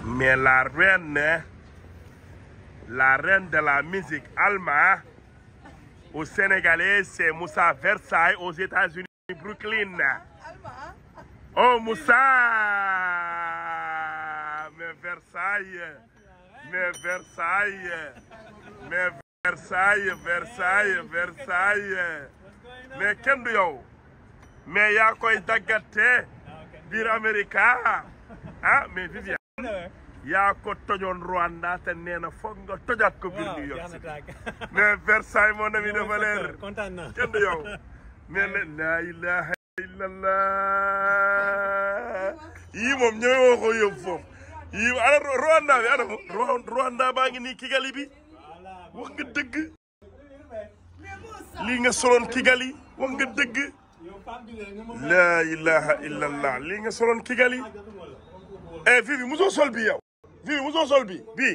mais la reine la reine de la musique Alma au Sénégalais c'est Moussa Versailles aux États-Unis Brooklyn oh Moussa mais Versailles mais Versailles mais Versailles Versailles Versailles mais kenn du yow mais yaa koy daggate biir Amerika ah mais Viviane yaa ko tojoon Rwanda te nee na foog nga tojaat ko biir New York City mais Versailles mon ami dafa leer kontaan naa kenn du yow mais la laa ilaha illallah yii moom ñëwee woo ko yóbbu foofu yii ana Rwanda bi ana Rwa- Rwanda baa ngi nii Kigali bi wax nga dëgg lii nga soloon Kigali wax nga dëgg laa ilaha illallah lii nga soloon Kigali eh fii bi musoo sol bi yow fii bi musoo sol bi bii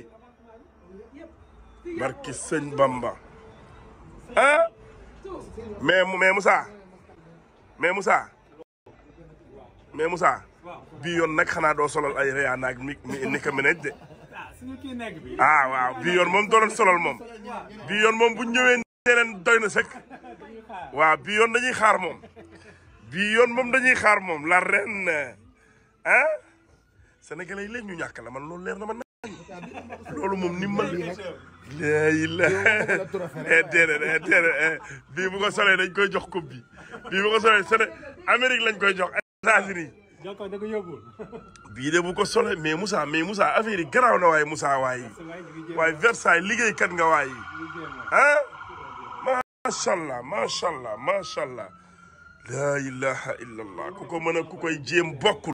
barki sëñ Bamba ah mais mais Moussa mais Moussa mais Moussa bii yoon nag xanaa doo solal ay Rihanna ak mi ni ka Minaj de ah suñu kii nekk bi ah waaw bii yoon moom doo doon solal moom bii yoon moom bu ñëwee nee leen doy na sëkk waaw bii yoon dañuy xaar moom bii yoon moom dañuy xaar moom la ren ah sénégalais yi léegi ñu ñàkk la man loolu leer na ma nañ loolu moom ni mal léegi la eh déedéet eh déedéet eh bii bu ko solee dañ koy jox coupe bi bii bu ko solee Séné Amérique lañ koy jox États-Unis jox ko da ko yóbbul bii de bu ko solee mais Moussa mais Moussa affaire yi garaaw na waaye Moussa waaye waaye Versailles liggéeykat nga waaye ah macha allah macha allah macha allah laa ilaha illallah ku ko mën a ku koy jéem bokkul